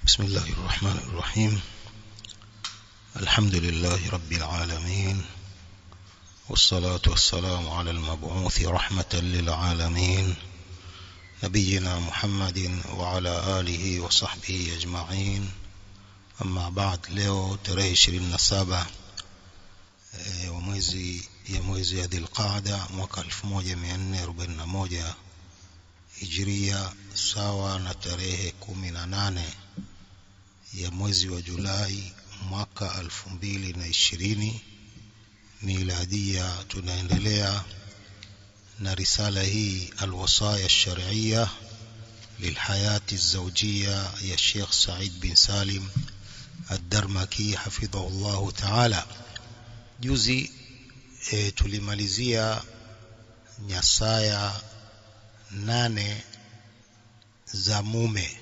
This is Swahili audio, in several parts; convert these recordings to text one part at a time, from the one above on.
بسم الله الرحمن الرحيم الحمد لله رب العالمين والصلاة والسلام على المبعوث رحمة للعالمين نبينا محمد وعلى آله وصحبه أجمعين أما بعد leo tarehe 27 e, wa mwezi ya mwezi ya Dhulqaada mwaka 1441 Hijria sawa na tarehe 18 ya mwezi wa Julai mwaka 2020 miladia tunaendelea na risala hii alwasaya الشرعيه للحياه الزوجيه يا شيخ سعيد بن سالم الدرمكي حفظه الله تعالى juzi e, tulimalizia nyasaya nane za mume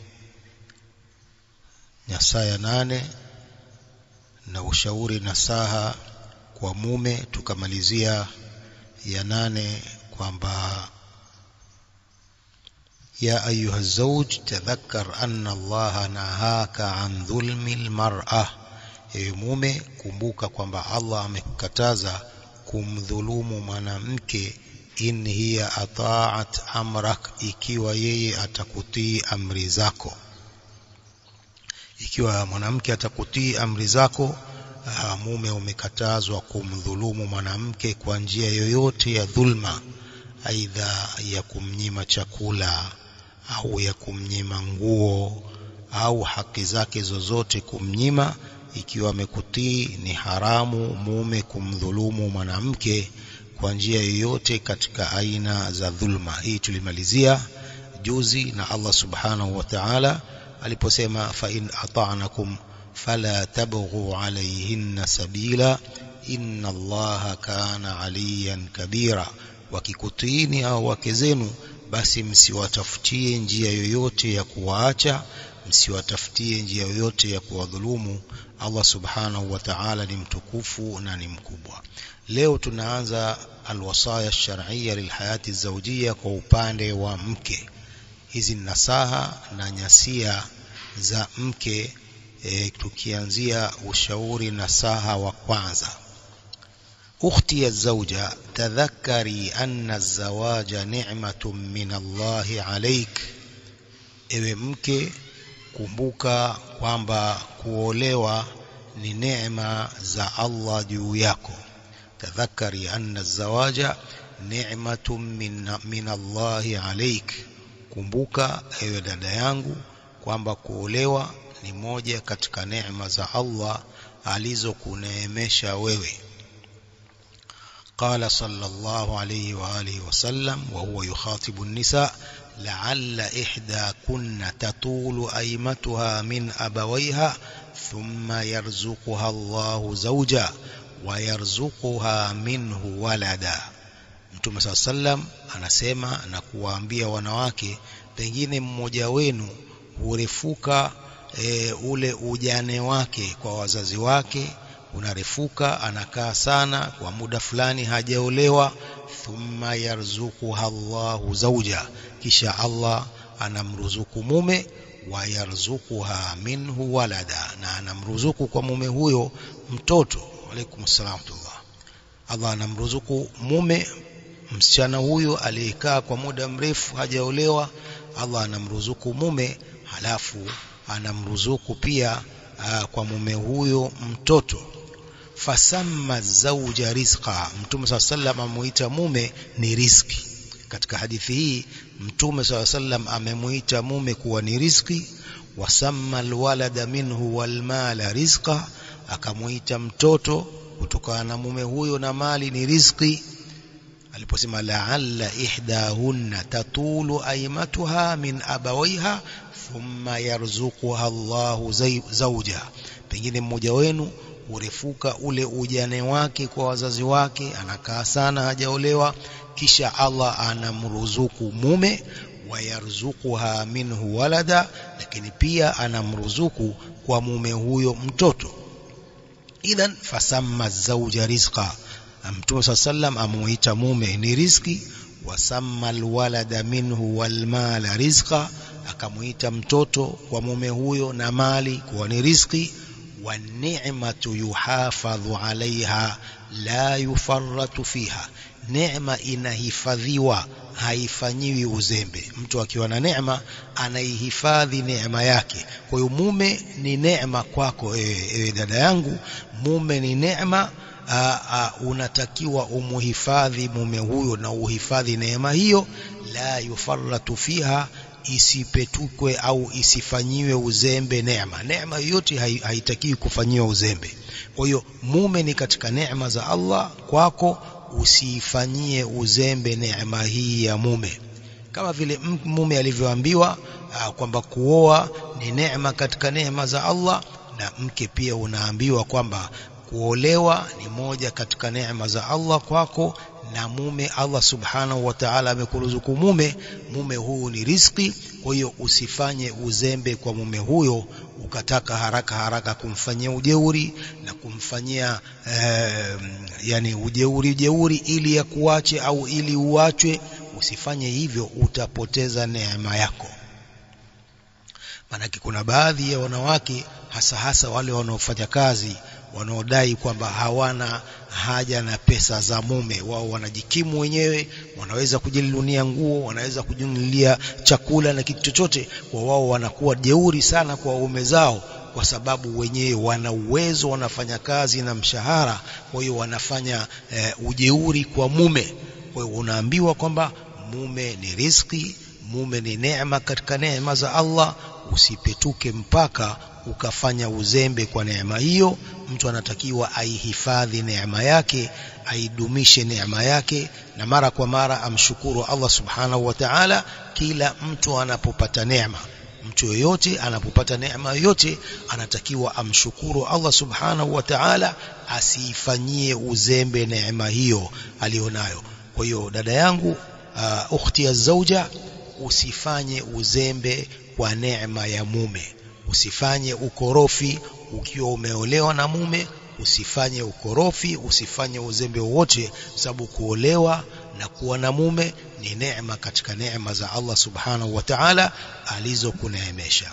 nyasaya nane na ushauri nasaha kwa mume tukamalizia ya nane kwamba يا أيها الزوج تذكر أن الله نهاك عن ظلم المرأة ewe mume kumbuka kwamba Allah amekukataza kumdhulumu mwanamke in hiya ataat amrak ikiwa yeye atakutii amri zako ikiwa mwanamke atakutii amri zako aa, mume umekatazwa kumdhulumu mwanamke kwa njia yoyote ya dhulma aidha ya kumnyima chakula au ya kumnyima nguo au haki zake zozote kumnyima ikiwa amekutii ni haramu mume kumdhulumu mwanamke kwa njia yoyote katika aina za dhulma hii tulimalizia juzi na Allah subhanahu wa ta'ala aliposema fa in ata'nakum fala tabghu alayhinna sabila inna Allaha kana aliyan kabira wakikutiini au wake zenu basi msiwatafutie njia yoyote ya kuwaacha msiwatafutie njia yoyote ya kuwadhulumu Allah subhanahu wa ta'ala ni mtukufu na ni mkubwa leo tunaanza alwasaya shar'iyya lilhayati zawjiyya kwa upande wa mke hizi nasaha na nyasia za mke e, tukianzia ushauri nasaha wa kwanza أختي الزوجة تذكري أن الزواج نعمة من الله عليك ewe mke kumbuka kwamba kuolewa ni neema za Allah juu yako tadhakari anna zawaja ni'matun min, min Allahi alaik kumbuka ewe dada yangu kwamba kuolewa ni moja katika neema za Allah alizokuneemesha wewe قال صلى الله عليه وآله وسلم وهو يخاطب النساء لعل إحدى كن تطول أيمتها من أبويها ثم يرزقها الله زوجا ويرزقها منه ولدا Mtume saa sallam anasema na kuwaambia wanawake pengine mmoja wenu hurefuka e, ule ujane wake kwa wazazi wake unarefuka anakaa sana kwa muda fulani hajaolewa thumma yarzuquha Allahu zauja kisha Allah anamruzuku mume wa yarzuquha minhu walada na anamruzuku kwa mume huyo mtoto alaykum salam Allah anamruzuku mume msichana huyo aliyekaa kwa muda mrefu hajaolewa Allah anamruzuku mume halafu anamruzuku pia aa, kwa mume huyo mtoto fasamma zauja rizqa mtume saa sallam amuita mume ni riski katika hadithi hii mtume saa sallam amemuita mume kuwa ni riski wasamma alwalada minhu walmala rizqa akamuita mtoto kutokana na mume huyo na mali ni riski aliposema la'alla ihdahunna tatulu aymatuha min abawaiha thumma yarzuquha Allahu zawja pengine mmoja wenu hurefuka ule ujane wake kwa wazazi wake anakaa sana hajaolewa kisha Allah anamruzuku mume wayarzuquha minhu walada lakini pia anamruzuku kwa mume huyo mtoto idhan fasamma zawja rizqa mtume saa sallam amuita mume ni riziki wasamma alwalada minhu walmala rizqa akamuita mtoto kwa mume huyo na mali kuwa ni riziki والنعمة يحافظ عليها لا يفرط فيها neema inahifadhiwa haifanyiwi uzembe mtu akiwa na neema anaihifadhi neema yake kwa hiyo mume ni neema kwako ewe, ewe dada yangu mume ni neema unatakiwa umuhifadhi mume huyo na uhifadhi neema hiyo la yufarratu fiha isipetukwe au isifanyiwe uzembe neema neema yoyote haitakiwi kufanyiwa uzembe kwa hiyo mume ni katika neema za Allah kwako usiifanyie uzembe neema hii ya mume kama vile mume alivyoambiwa kwamba kuoa ni neema katika neema za Allah na mke pia unaambiwa kwamba kuolewa ni moja katika neema za Allah kwako na mume Allah subhanahu wa ta'ala amekuruzuku mume mume huu ni riski kwa hiyo usifanye uzembe kwa mume huyo ukataka haraka haraka kumfanyia ujeuri na kumfanyia eh, yani ujeuri ujeuri ili akuache au ili uachwe usifanye hivyo utapoteza neema yako maanake kuna baadhi ya wanawake hasa hasa wale wanaofanya kazi wanaodai kwamba hawana haja na pesa za mume wao wanajikimu wenyewe wanaweza kujinunulia nguo wanaweza kujinunulia chakula na kitu chochote kwa wao wanakuwa jeuri sana kwa waume zao kwa sababu wenyewe wana uwezo wanafanya kazi na mshahara kwa hiyo wanafanya e, ujeuri kwa mume kwa hiyo unaambiwa kwamba mume ni riski mume ni neema katika neema za Allah usipetuke mpaka ukafanya uzembe kwa neema hiyo mtu anatakiwa aihifadhi neema yake aidumishe neema yake na mara kwa mara amshukuru Allah subhanahu wa ta'ala kila mtu anapopata neema mtu yoyote anapopata neema yoyote anatakiwa amshukuru Allah subhanahu wa ta'ala asiifanyie uzembe neema hiyo alionayo kwa hiyo dada yangu uh, ukhti ya zauja usifanye uzembe kwa neema ya mume usifanye ukorofi ukiwa umeolewa na mume usifanye ukorofi usifanye uzembe wowote sababu kuolewa na kuwa na mume ni neema katika neema za Allah subhanahu wa ta'ala alizokuneemesha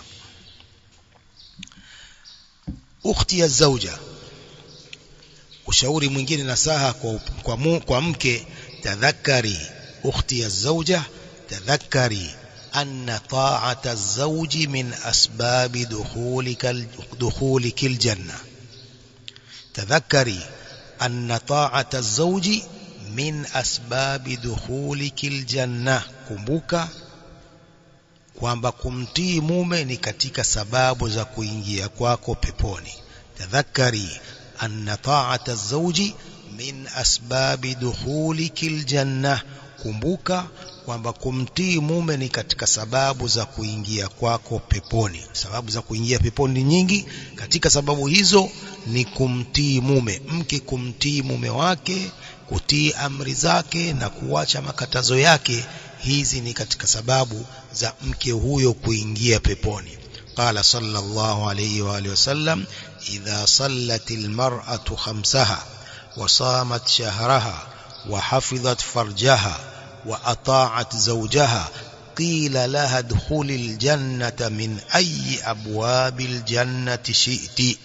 ukhti ya zauja ushauri mwingine nasaha kwa, kwa, mu, kwa mke tadhakari ukhti ya zauja tadhakari أن طاعة الزوج من أسباب دخولك, دخولك الجنة تذكري أن طاعة الزوج من أسباب دخولك الجنة kumbuka kwamba kumtii mume ni katika sababu za kuingia kwako peponi tadhakari anna ta'ata az-zawji min asbabi dukhuliki aljanna kumbuka kwamba kumtii mume ni katika sababu za kuingia kwako peponi sababu za kuingia peponi nyingi katika sababu hizo ni kumtii mume mke kumtii mume wake kutii amri zake na kuacha makatazo yake hizi ni katika sababu za mke huyo kuingia peponi قال صلى الله عليه وآله وسلم إذا صلت المرأة خمسها وصامت شهرها وحفظت فرجها وأطاعت زوجها قيل لها ادخل الجنة من أي أبواب الجنة شئت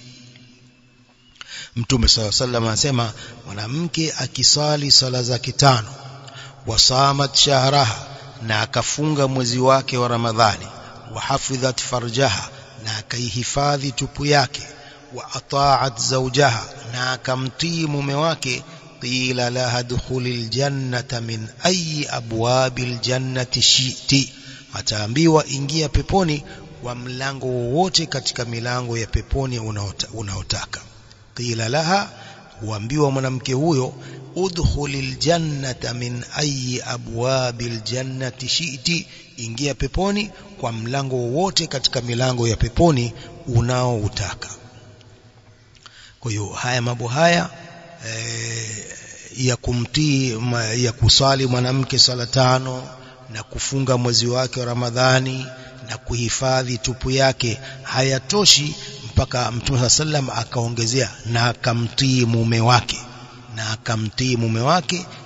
Mtume صلى الله عليه وسلم anasema mwanamke akisali sala zake tano wasamat shahraha na akafunga mwezi wake wa Ramadhani wahafidhat farjaha na akaihifadhi tupu yake wa ataat zawjaha na akamtii mume wake qila laha dukhulil jannata min ayi abwabil jannati shiti ataambiwa ingia peponi kwa mlango wowote katika milango ya peponi unaotaka qila laha huambiwa mwanamke huyo udkhulil jannata min ayi abwabil jannati shiti ingia peponi kwa mlango wowote katika milango ya peponi unaoutaka kwa hiyo haya mambo haya e, ya kumtii ya kusali mwanamke sala tano na kufunga mwezi wake wa Ramadhani na kuhifadhi tupu yake hayatoshi mpaka Mtume sallam akaongezea na akamtii mume wake na akamtii mume wake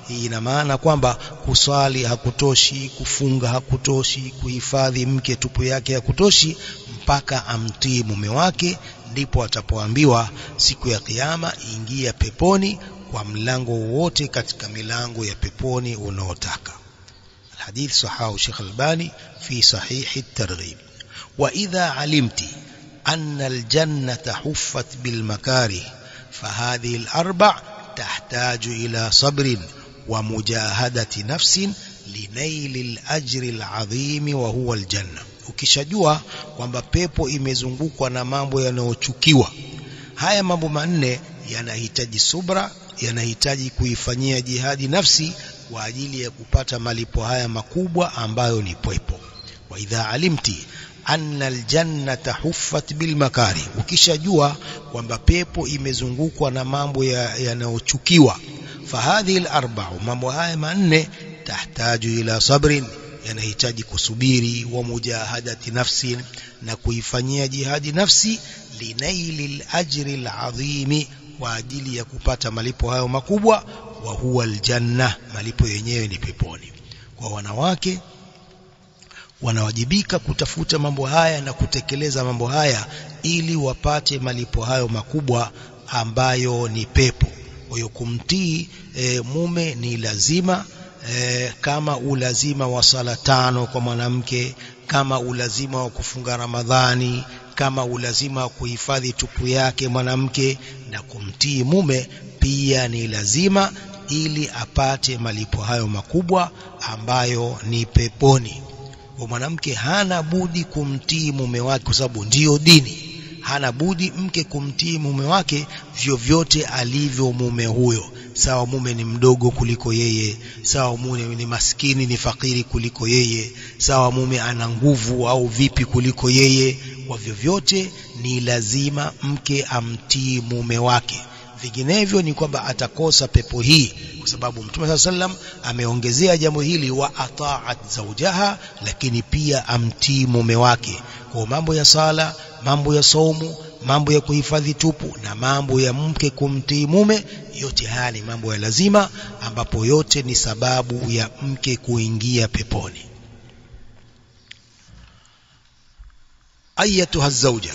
hii ina maana kwamba kuswali hakutoshi kufunga hakutoshi kuhifadhi mke tupu yake hakutoshi mpaka amtii mume wake ndipo atapoambiwa siku ya kiyama ingia peponi kwa mlango wote katika milango ya peponi unaotaka الحديث صححه الشيخ الباني في صحيح الترغيب وإذا علمت أن الجنة حفت بالمكاره فهذه الأربع تحتاج إلى صبر ومجاهدة نفس لنيل الأجر العظيم وهو الجنة ukishajua kwamba pepo imezungukwa na mambo yanayochukiwa haya mambo manne yanahitaji subra yanahitaji kuifanyia jihadi nafsi kwa ajili ya kupata malipo haya makubwa ambayo ni pepo wa idha alimti anna aljannata huffat bilmakari ukishajua kwamba pepo imezungukwa na mambo yanayochukiwa ya fahadhihi alarba'u mambo haya manne tahtaju ila sabrin yanahitaji kusubiri wa mujahadati nafsi na kuifanyia jihadi nafsi linaili alajri alazimi kwa ajili ya kupata malipo hayo makubwa wa huwa aljanna malipo yenyewe ni peponi kwa wanawake wanawajibika kutafuta mambo haya na kutekeleza mambo haya ili wapate malipo hayo makubwa ambayo ni pepo kwa hiyo kumtii e, mume ni lazima e, kama ulazima wa sala tano kwa mwanamke kama ulazima wa kufunga Ramadhani kama ulazima wa kuhifadhi tupu yake mwanamke na kumtii mume pia ni lazima ili apate malipo hayo makubwa ambayo ni peponi kwa mwanamke hana budi kumtii mume wake kwa sababu ndiyo dini hana budi mke kumtii mume wake vyovyote alivyo mume huyo sawa mume ni mdogo kuliko yeye sawa mume ni maskini ni fakiri kuliko yeye sawa mume ana nguvu au vipi kuliko yeye kwa vyovyote ni lazima mke amtii mume wake vinginevyo ni kwamba atakosa pepo hii kwa sababu mtume saa sallam ameongezea jambo hili wa ataat zaujaha lakini pia amtii mume wake kwa mambo ya sala mambo ya saumu mambo ya kuhifadhi tupu na mambo ya mke kumtii mume yote haya ni mambo ya lazima ambapo yote ni sababu ya mke kuingia peponi ayatuha zauja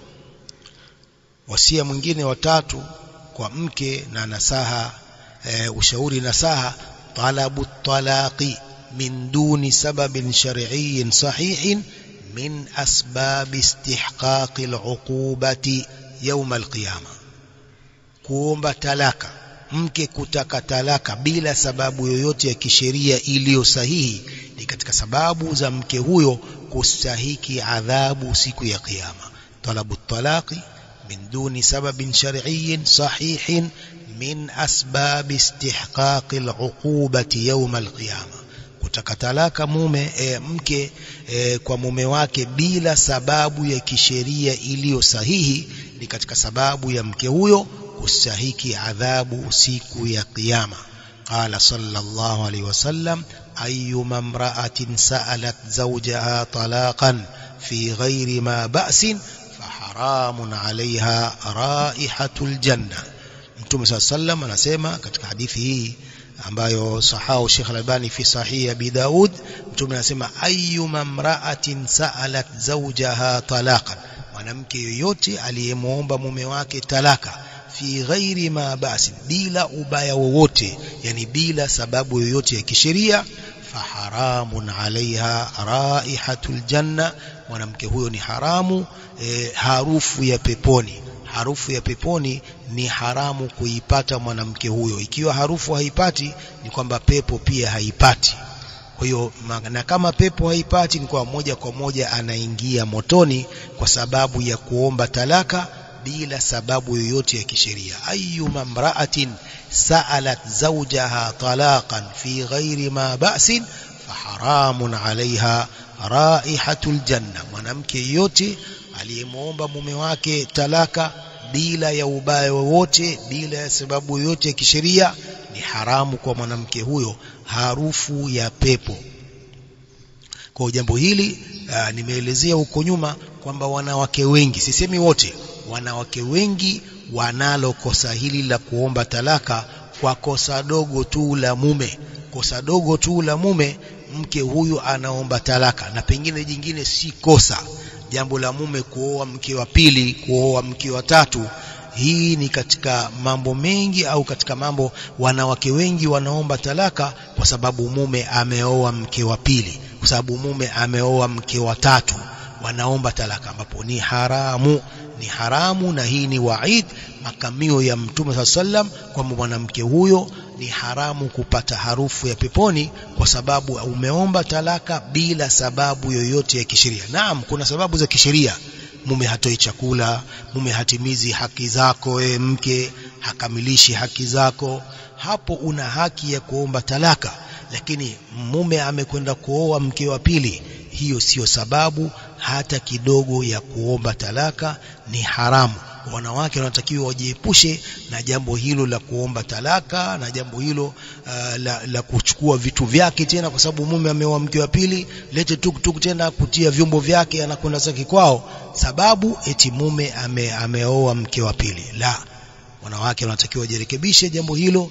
wasia mwingine watatu kwa mke na nasaha e, ushauri nasaha talabu talaqi min duni sababin shar'iyyin sahihin min asbab istihqaqi al'uqubati yawm al-qiyama kuomba talaka mke kutaka talaka bila sababu yoyote ya kisheria iliyo sahihi ni katika sababu za mke huyo kustahiki adhabu siku ya kiyama talabu talaqi من دون سبب شرعي صحيح من أسباب استحقاق العقوبة يوم القيامة kutaka talaka mume e, mke e, kwa mume wake bila sababu ya kisheria iliyo sahihi ni katika sababu ya mke huyo kustahiki adhabu siku ya kiyama qala sallallahu alaihi wasallam ayyuma imra'atin sa'alat zawjaha talaqan fi ghairi ma ba'sin haramun alaiha raihatul janna mtume saa sallam anasema katika hadithi hii ambayo sahau Sheikh Al-Albani fi sahihi Abi Daud mtume anasema ayyuma mra'atin sa'alat zawjaha talaqan mwanamke yoyote aliyemwomba mume wake talaka fi ghairi ma basi bila ubaya wowote yani bila sababu yoyote ya kisheria faharamun alaiha raihatul janna mwanamke huyo ni haramu e, harufu ya peponi harufu ya peponi ni haramu kuipata mwanamke huyo ikiwa harufu haipati ni kwamba pepo pia haipati kwa hiyo na kama pepo haipati ni kwa moja kwa moja anaingia motoni kwa sababu ya kuomba talaka bila sababu yoyote ya kisheria ayyuma mra'atin sa'alat zawjaha talaqan fi ghairi ma ba'sin faharamun 'alayha raihatul janna mwanamke yote aliyemwomba mume wake talaka bila ya ubaya wowote bila ya sababu yoyote ya kisheria ni haramu kwa mwanamke huyo harufu ya pepo kwa jambo hili aa, nimeelezea huko nyuma kwamba wanawake wengi sisemi wote wanawake wengi wanalo kosa hili la kuomba talaka kwa kosa dogo tu la mume kosa dogo tu la mume mke huyu anaomba talaka na pengine jingine si kosa jambo la mume kuoa mke wa pili kuoa mke wa tatu hii ni katika mambo mengi au katika mambo wanawake wengi wanaomba talaka kwa sababu mume ameoa mke wa pili kwa sababu mume ameoa mke wa tatu wanaomba talaka ambapo ni haramu ni haramu na hii ni waid makamio ya mtume saa sallam kwamba mwanamke huyo ni haramu kupata harufu ya peponi kwa sababu umeomba talaka bila sababu yoyote ya kisheria naam kuna sababu za kisheria mume hatoi chakula mume hatimizi haki zako e mke hakamilishi haki zako hapo una haki ya kuomba talaka lakini mume amekwenda kuoa mke wa pili hiyo siyo sababu hata kidogo ya kuomba talaka ni haramu wanawake wanatakiwa wajiepushe na jambo hilo la kuomba talaka na jambo hilo uh, la, la kuchukua vitu vyake tena kwa sababu mume ameoa mke wa pili lete tuktuk tena kutia vyombo vyake anakwenda zake kwao sababu eti mume ame, ameoa mke wa pili la wanawake wanatakiwa wajirekebishe jambo hilo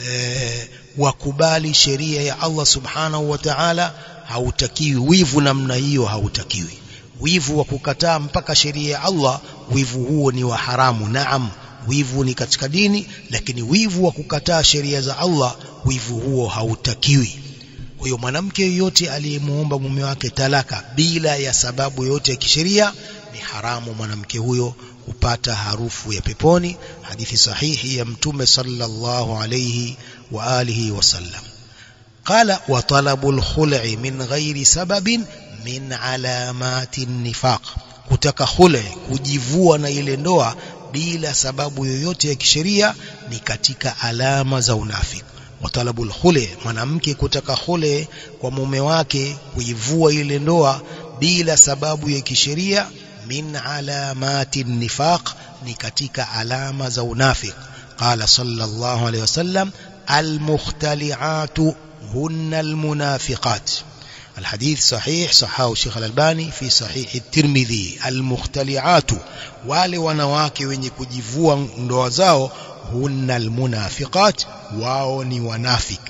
eh, wakubali sheria ya Allah subhanahu wa ta'ala hautakiwi wivu namna hiyo hautakiwi wivu wa kukataa mpaka sheria ya Allah wivu huo ni wa haramu naam wivu ni katika dini lakini wivu wa kukataa sheria za Allah wivu huo hautakiwi kwa hiyo mwanamke yeyote aliyemuomba mume wake talaka bila ya sababu yoyote ya kisheria ni haramu mwanamke huyo kupata harufu ya peponi hadithi sahihi ya mtume sallallahu alayhi wa alihi wasallam قال وطلب الخلع من غير سبب min alamati nifaq kutaka khule kujivua na ile ndoa bila sababu yoyote ya kisheria ni katika alama za unafiki watalabul khule mwanamke kutaka khule kwa mume wake kuivua ile ndoa bila sababu ya kisheria min alamati nifaq ni katika alama za unafiki qala sallallahu alayhi wasallam almukhtali'atu hunna almunafiqat الحديث صحيح صححه الشيخ الألباني في صحيح الترمذي المختلعات wale wanawake wenye kujivua ndoa zao hunna almunafiqat wao ni wanafiki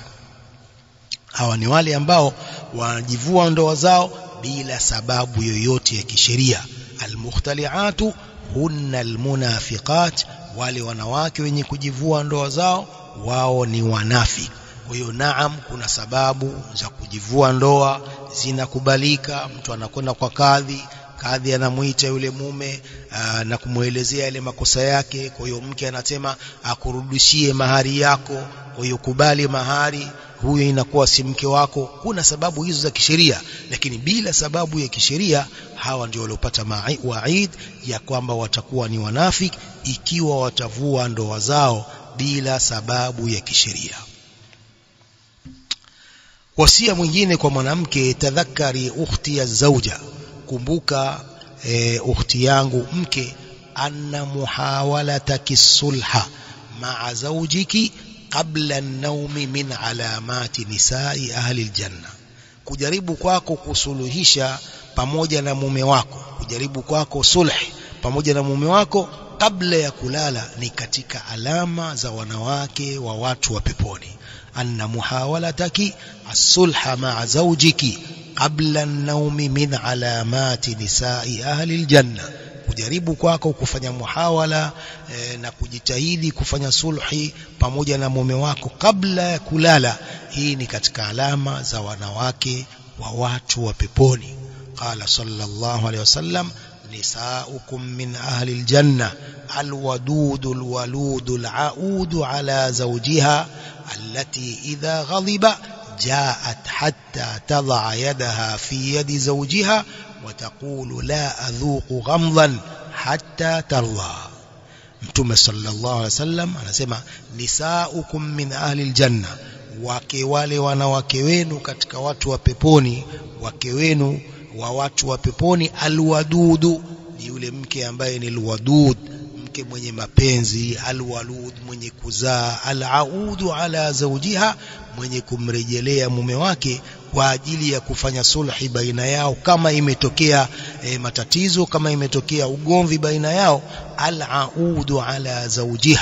hawa ni wale ambao wanajivua ndoa zao bila sababu yoyote ya kisheria almukhtaliatu hunna almunafiqat wale wanawake wenye kujivua ndoa zao wao ni wanafiki kwa hiyo naam kuna sababu za kujivua ndoa zinakubalika mtu anakwenda kwa kadhi kadhi anamuita yule mume aa, na kumwelezea yale makosa yake kwa hiyo mke anasema akurudishie mahari yako kwa hiyo kubali mahari huyo inakuwa si mke wako kuna sababu hizo za kisheria lakini bila sababu ya kisheria hawa ndio waliopata waid ya kwamba watakuwa ni wanafiki ikiwa watavua ndoa zao bila sababu ya kisheria wasia mwingine kwa mwanamke tadhakari ukhti ya zauja kumbuka e, ukhti yangu mke anna muhawalataki sulha maa zaujiki qabla an-nawmi min alamati nisai ahli aljanna kujaribu kwako kusuluhisha pamoja na mume wako kujaribu kwako sulhi pamoja na mume wako kabla ya kulala ni katika alama za wanawake wa watu wa peponi anna muhawalataki as-sulha ma'a zawjiki qabla an-nawmi min alamati nisa'i ahli al-janna kujaribu kwako kufanya muhawala e, na kujitahidi kufanya sulhi pamoja na mume wako kabla ya kulala hii ni katika alama za wanawake wa watu wa peponi qala sallallahu alayhi wasallam nisaukum min ahli aljanna alwadud alwalud alaud ala zawjiha التي إذا غضب جاءت حتى تضع يدها في يد زوجها وتقول لا أذوق غمضا حتى ترضى mtume sallallahu alaihi wasallam anasema nisaukum min ahli aljanna wake wale wanawake wenu katika watu wa peponi wake wenu wa watu wa peponi alwadudu ni yule mke ambaye ni alwadud mke mwenye mapenzi alwalud mwenye kuzaa alaudu ala zawjiha mwenye kumrejelea mume wake kwa ajili ya kufanya sulhi baina yao kama imetokea e, matatizo kama imetokea ugomvi baina yao alaudu ala zawjiha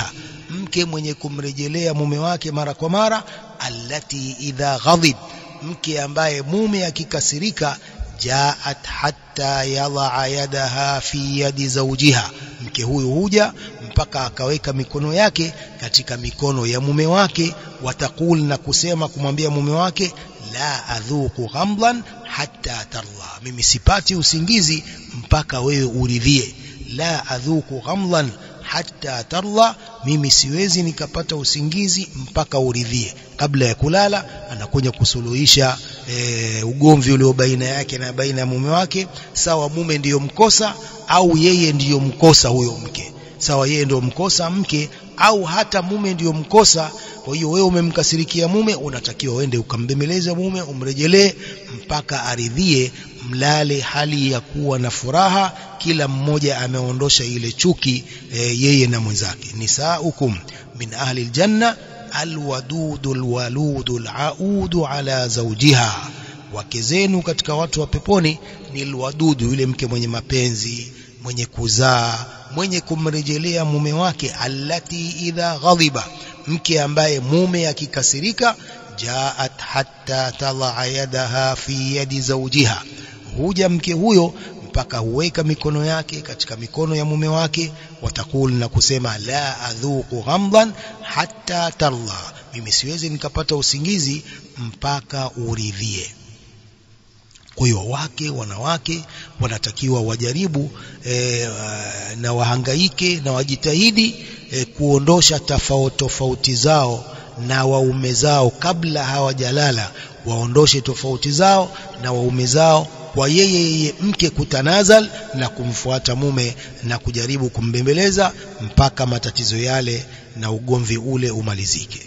mke mwenye kumrejelea mume wake mara kwa mara allati idha ghadib mke ambaye mume akikasirika jaat hatta yadha yadaha fi yadi zawjiha mke huyu huja mpaka akaweka mikono yake katika mikono ya mume wake watakul na kusema kumwambia mume wake la adhuku ghamdan hatta tarla mimi sipati usingizi mpaka wewe uridhie la adhuku ghamdan hatta tarla mimi siwezi nikapata usingizi mpaka uridhie kabla ya kulala anakuja kusuluhisha e, ugomvi ulio baina yake na baina ya mume wake sawa mume ndiyo mkosa au yeye ndiyo mkosa huyo mke sawa yeye ndiyo mkosa mke au hata mume ndiyo mkosa kwa hiyo wewe umemkasirikia mume unatakiwa uende ukambembeleze mume umrejelee mpaka aridhie mlale hali ya kuwa na furaha kila mmoja ameondosha ile chuki e, yeye na mwenzake nisaukum min ahli aljanna alwadudu alwaludu alaudu ala zawjiha wake zenu katika watu wa peponi ni alwadudu yule mke mwenye mapenzi mwenye kuzaa mwenye kumrejelea mume wake allati idha ghadhiba mke ambaye mume akikasirika jaat hatta tadha yadaha fi yadi zawjiha huja mke huyo mpaka huweka mikono yake katika mikono ya mume wake watakul na kusema la adhuku ghamdan hatta tarla mimi siwezi nikapata usingizi mpaka uridhie kwa hiyo wake wanawake wanatakiwa wajaribu e, na wahangaike na wajitahidi e, kuondosha tofauti tofauti zao na waume zao kabla hawajalala waondoshe tofauti zao na waume zao kwa yeye yeye mke kutanazal na kumfuata mume na kujaribu kumbembeleza mpaka matatizo yale na ugomvi ule umalizike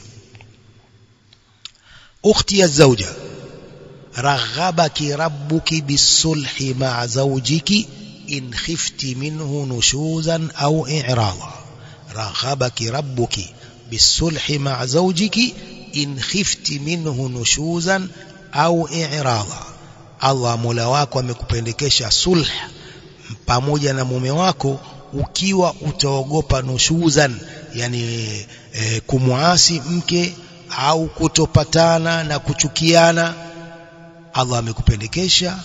ukhti ya zauja raghabaki rabbuki bisulhi ma'a zawjiki in khifti minhu nushuzan au i'rada raghabaki rabbuki bisulhi ma'a zawjiki in khifti minhu nushuzan au i'rada Allah Mola wako amekupendekesha sulh pamoja na mume wako ukiwa utaogopa nushuzan yani e, kumwasi mke au kutopatana na kuchukiana Allah amekupendekesha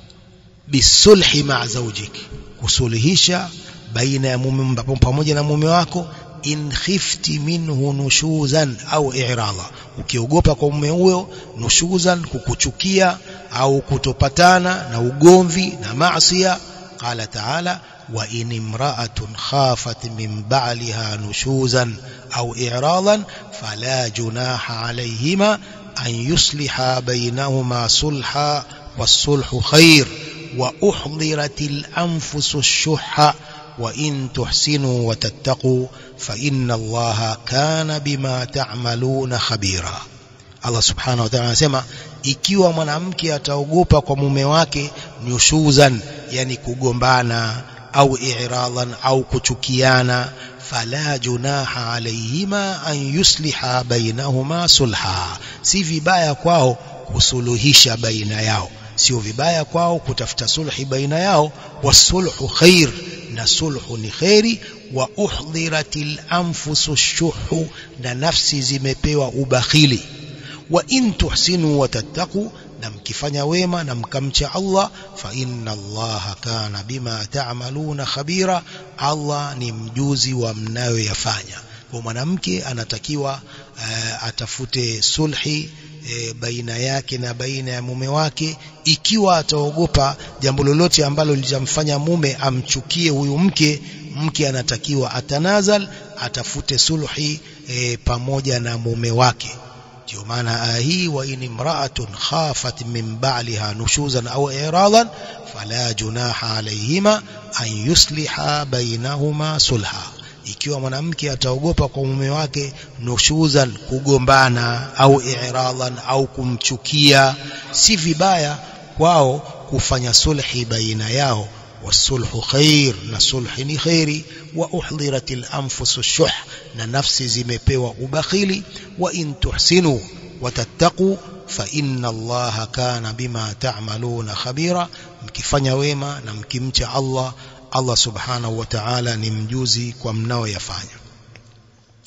bisulhi ma zawjik kusuluhisha baina ya mume pamoja na mume wako in khifti minhu nushuzan au i'rada ukiogopa kwa mume huyo nushuzan kukuchukia au kutopatana na ugomvi na maasiya qala ta'ala wa in imra'atun khafat min ba'liha nushuzan au i'radan fala junaha alayhima an yusliha bainahuma sulha was-sulhu khair wa uhdiratil anfusu ash-shuhha وإن تحسنوا وتتقوا فإن الله كان بما تعملون خبيرا Allah subhanahu wa ta'ala anasema ikiwa mwanamke ataogopa kwa mume wake nushuzan yani kugombana au i'radan au kuchukiana fala junaha alayhima an yusliha bainahuma sulha si vibaya kwao kusuluhisha baina yao sio vibaya kwao kutafuta sulhi baina yao wasulhu khair na sulhu ni kheri wa uhdhiratil anfusu shuhu na nafsi zimepewa ubakhili wa in tuhsinu wa tattaqu na mkifanya wema na mkamcha Allah fa inna Allah kana bima ta'maluna khabira Allah ni mjuzi wa mnayoyafanya kwa mwanamke anatakiwa uh, atafute sulhi e, baina yake na baina ya mume wake ikiwa ataogopa jambo lolote ambalo litamfanya mume amchukie huyu mke mke anatakiwa atanazal atafute sulhi e, pamoja na mume wake ndio maana aya hii wa in imra'atun khafat min ba'liha nushuzan aw i'radan fala junaha alayhima an yusliha bainahuma sulha ikiwa mwanamke ataogopa kwa mume wake nushuzan kugombana au i'radan au kumchukia si vibaya kwao kufanya sulhi baina yao wasulhu khair na sulhi ni khairi wa uhdiratil anfusu shuh na nafsi zimepewa ubakhili wa in tuhsinu watattaqu fa inna allaha kana bima ta'maluna khabira mkifanya wema na mkimcha Allah Allah subhanahu wa ta'ala ni mjuzi kwa mnaoyafanya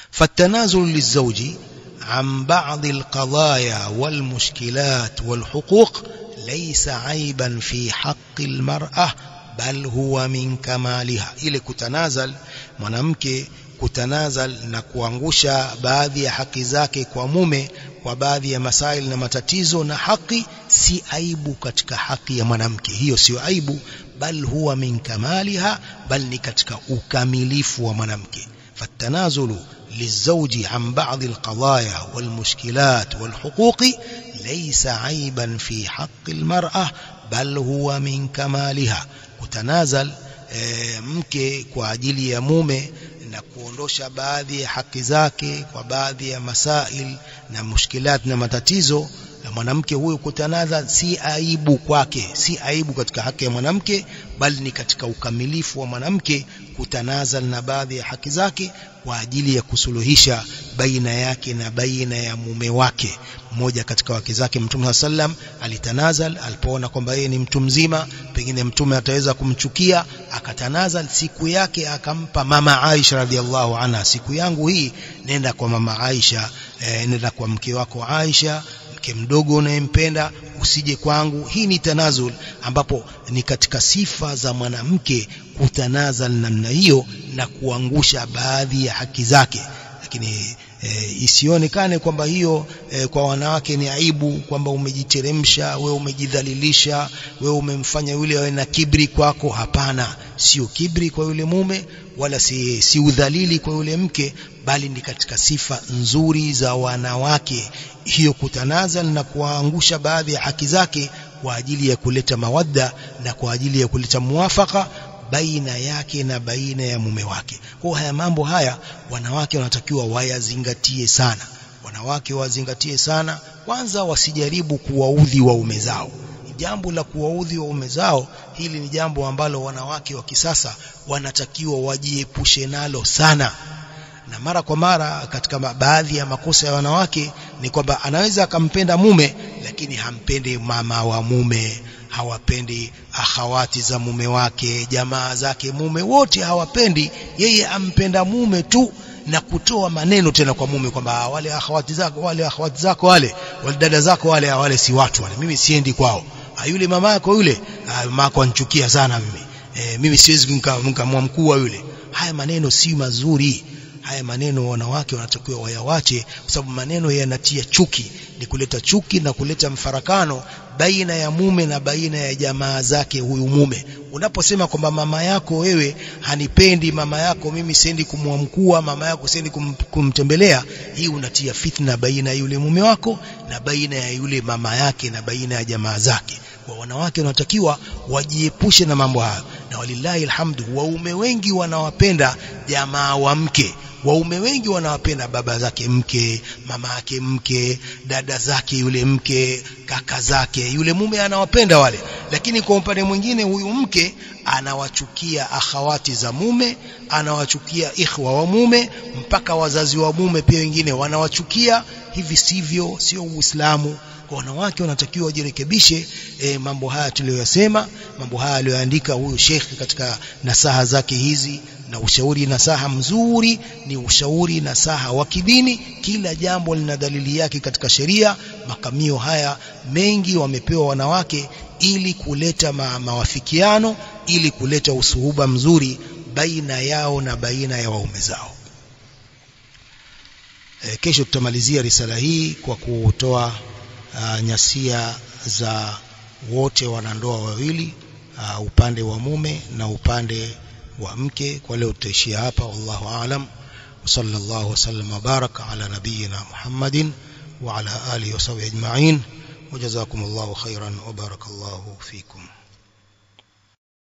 فالتنازل للزوج عن بعض القضايا والمشكلات والحقوق ليس عيبا في حق المرأة بل هو من كمالها ile kutanazal mwanamke kutanazal na kuangusha baadhi ya haki zake kwa mume kwa baadhi ya masail na matatizo na haki si aibu katika haki ya mwanamke hiyo sio aibu bal huwa min kamaliha bal ni katika ukamilifu wa mwanamke fatanazulu للزوج عن بعض القضايا والمشكلات والحقوق ليس عيبا في حق المرأة بل هو من كمالها kutanazal e, mke kwa ajili ya mume na kuondosha baadhi ya haki zake kwa baadhi ya masail na mushkilat na matatizo na mwanamke huyu kutanazal si aibu kwake si aibu katika haki ya mwanamke bali ni katika ukamilifu wa mwanamke kutanazal na baadhi ya haki zake kwa ajili ya kusuluhisha baina yake na baina ya mume wake mmoja katika wake zake mtume sallam alitanazal alipoona kwamba yeye ni mtu mzima pengine mtume ataweza kumchukia akatanazal siku yake akampa mama Aisha radhiallahu anha siku yangu hii nenda kwa mama Aisha e, nenda kwa mke wako Aisha mke mdogo unayempenda usije kwangu hii ni tanazul ambapo ni katika sifa za mwanamke kutanazal namna hiyo na kuangusha baadhi ya haki zake lakini e, isionekane kwamba hiyo e, kwa wanawake ni aibu kwamba umejiteremsha wewe umejidhalilisha wewe umemfanya yule awe na kibri kwako hapana sio kibri kwa yule mume wala si, si udhalili kwa yule mke bali ni katika sifa nzuri za wanawake hiyo kutanazal na kuangusha baadhi ya haki zake kwa ajili ya kuleta mawadda na kwa ajili ya kuleta muwafaka baina yake na baina ya mume wake. Kwa haya mambo haya wanawake wanatakiwa wayazingatie sana. Wanawake wazingatie sana, kwanza wasijaribu kuwaudhi waume zao. Jambo la kuwaudhi waume zao, hili ni jambo ambalo wanawake wa kisasa wanatakiwa wajiepushe nalo sana. Na mara kwa mara katika baadhi ya makosa ya wanawake ni kwamba anaweza akampenda mume lakini hampendi mama wa mume hawapendi akhawati za mume wake jamaa zake mume wote hawapendi yeye ampenda mume tu na kutoa maneno tena kwa mume kwamba wale akhawati zako wale akhawati zako wale wale dada zako wale wale si watu wale mimi siendi kwao yule mama yako yule mama yako anchukia sana mimi e, mimi siwezi nikamwa mkuu yule haya maneno si mazuri haya maneno wanawake wanatakiwa wayawache kwa sababu maneno yanatia chuki ni kuleta chuki na kuleta mfarakano baina ya mume na baina ya jamaa zake huyu mume unaposema kwamba mama yako wewe hanipendi mama yako mimi siendi kumwamkua mama yako siendi kum, kumtembelea hii unatia fitna baina ya yule mume wako na baina ya yule mama yake na baina ya jamaa zake kwa wanawake wanatakiwa wajiepushe na mambo hayo na walillahi alhamdu waume wengi wanawapenda jamaa wa mke waume wengi wanawapenda baba zake mke mama yake mke dada zake yule mke kaka zake yule mume anawapenda wale lakini kwa upande mwingine huyu mke anawachukia akhawati za mume anawachukia ikhwa wa mume mpaka wazazi wa mume pia wengine wanawachukia hivi sivyo sio uislamu kwa wanawake wanatakiwa wajirekebishe e, mambo haya tuliyoyasema mambo haya aliyoandika huyu shekhi katika nasaha zake hizi na ushauri nasaha mzuri ni ushauri nasaha wa kidini kila jambo lina dalili yake katika sheria makamio haya mengi wamepewa wanawake ili kuleta ma, mawafikiano ili kuleta usuhuba mzuri baina yao na baina ya waume zao e, kesho tutamalizia risala hii kwa kutoa uh, nyasia za wote wanandoa wawili uh, upande wa mume na upande wa mke kwa leo tutaishia hapa wallahu aalam وصلى الله وسلم وبارك على نبينا محمد وعلى آله وصحبه أجمعين وجزاكم الله خيرا وبارك الله فيكم